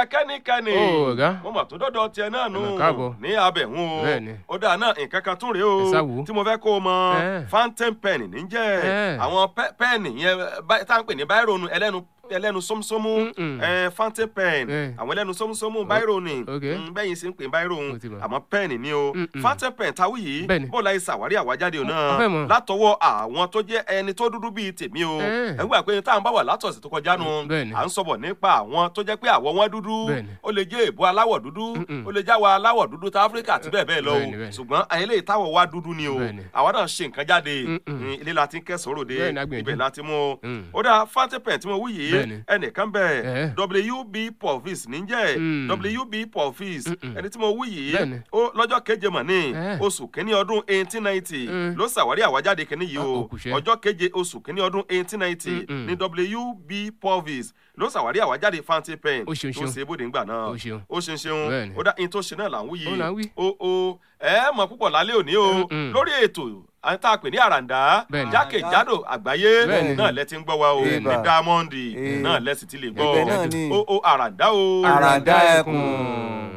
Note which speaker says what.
Speaker 1: kẹ́nikẹ́ni
Speaker 2: Ó, ọ̀gá.
Speaker 1: mo mà tó dọ́dọ̀ tiẹ̀ náà nù
Speaker 2: Ẹ mà káàbọ̀.
Speaker 1: ní abẹ̀hún o
Speaker 2: Bẹ́ẹ̀ni.
Speaker 1: ó dáa náà nǹkan kan tún rèé
Speaker 2: Ẹ sá
Speaker 1: o
Speaker 2: wò ó.
Speaker 1: tí mo fẹ́ kó o mọ
Speaker 2: Ẹ.
Speaker 1: fountain pen níjẹ́
Speaker 2: Ẹ.
Speaker 1: àwọn pẹ́- pẹ́ẹ̀nì yẹn bá- tá à ń pè ní báírò nu ẹlẹ́nu ẹlẹ́nu sómúsómú
Speaker 2: Mm-mm.
Speaker 1: ẹ, fountain pen
Speaker 2: Ẹ.
Speaker 1: àwọn ẹlẹ́nu sómúsómú báírò ni
Speaker 2: ok.
Speaker 1: Mm, bẹ́yìn sì ń pè báírò
Speaker 2: Mo ti mọ̀.
Speaker 1: àmọ́ pẹ́ẹ̀nì ni o
Speaker 2: Mm-mm.
Speaker 1: fountain pen táwí yìí
Speaker 2: Bẹ́ẹ̀ni.
Speaker 1: bó láì ṣàwárí àwájáde o
Speaker 2: a
Speaker 1: náà
Speaker 2: fẹ́ mọ̀.
Speaker 1: látọwọ́ àwọn tó jẹ́ ẹni tó dúdú bíi tèmi o
Speaker 2: Ẹ.
Speaker 1: ẹ ń gbà pé tá à ń bá wà látọ̀sí tó kọjá nu
Speaker 2: Bẹ́ẹ̀ni.
Speaker 1: à ń sọ̀bọ̀ nípa àwọn tó jẹ́ pé àwọ̀ wọn dúdú
Speaker 2: Bẹ́ẹ̀ni.
Speaker 1: ó lè jẹ́ èbó aláwọ̀ dúdú
Speaker 2: Mm-mm.
Speaker 1: ó lè jáwọ́ aláwọ̀ dúdú tá áfíríkà àti bẹ́ẹ̀ bẹ́ẹ̀ lọ o
Speaker 2: Bẹ́ẹ̀ni, bẹ́ẹ̀ni.
Speaker 1: ṣùgbọ́n àyìn lè táwọ̀ wá dúdú ni o
Speaker 2: Bẹ́ẹ̀ni.
Speaker 1: àwa náà ṣe nǹkan jáde
Speaker 2: Mm-mm.
Speaker 1: Mm, ilé la ti ń kẹsàn-án ròde
Speaker 2: Bẹ́ẹ̀ni, a gbìyànjú.
Speaker 1: ibẹ̀ la ti mú o
Speaker 2: Mm.
Speaker 1: ó dáa fountain pen tí mo wí yìí
Speaker 2: Bẹ́ẹ̀ni.
Speaker 1: ẹnìkan bẹ́ẹ̀
Speaker 2: Ẹ̀.
Speaker 1: wb porvis níjẹ́
Speaker 2: Mm.
Speaker 1: wb porvis
Speaker 2: Mm-mm.
Speaker 1: ẹni tí mo wí yìí
Speaker 2: Bẹ́ẹ̀ni.
Speaker 1: ó lọ́jọ́ keje mọ̀ ní
Speaker 2: Ẹ̀.
Speaker 1: oṣù kínní ọdún eighteen ninety
Speaker 2: Mm.
Speaker 1: ló ṣàwárí àwájáde kínní yìí
Speaker 2: Ah,
Speaker 1: o
Speaker 2: òkùṣẹ́.
Speaker 1: ọjọ́ keje oṣù kínní ọdún eighteen ninety
Speaker 2: Mm-mm.
Speaker 1: ní wb porvis ló ṣàwárí àwájáde fountain pen
Speaker 2: Ó ṣeun,
Speaker 1: tó
Speaker 2: ṣeun.
Speaker 1: ṣe bóde ńgbà náà
Speaker 2: Ó ṣeun.
Speaker 1: ó ṣeun ṣeun
Speaker 2: Bẹ́ẹ̀ni.
Speaker 1: ó dá in tó ṣe náà là ń wí
Speaker 2: Ó là ń wí.
Speaker 1: yìí o o ẹ mọ̀ púpọ̀ lálẹ́ òní o
Speaker 2: Mm-mm.
Speaker 1: lórí ètò àwọn tá a pè ní àràǹdá
Speaker 2: Bẹ́ẹ̀ni.
Speaker 1: jákèjádò àgbáyé
Speaker 2: Bẹ́ẹ̀ni.
Speaker 1: náà lẹ ti ń gbọ́ wa o
Speaker 2: Bẹ́ẹ̀ni.
Speaker 1: ní diamond
Speaker 3: Eh.
Speaker 1: náà lẹ sì ti lè
Speaker 3: Ibẹ̀ náà
Speaker 1: gbọ́
Speaker 3: ni.
Speaker 1: o o àràǹdá o
Speaker 3: àràǹdá ẹkùn.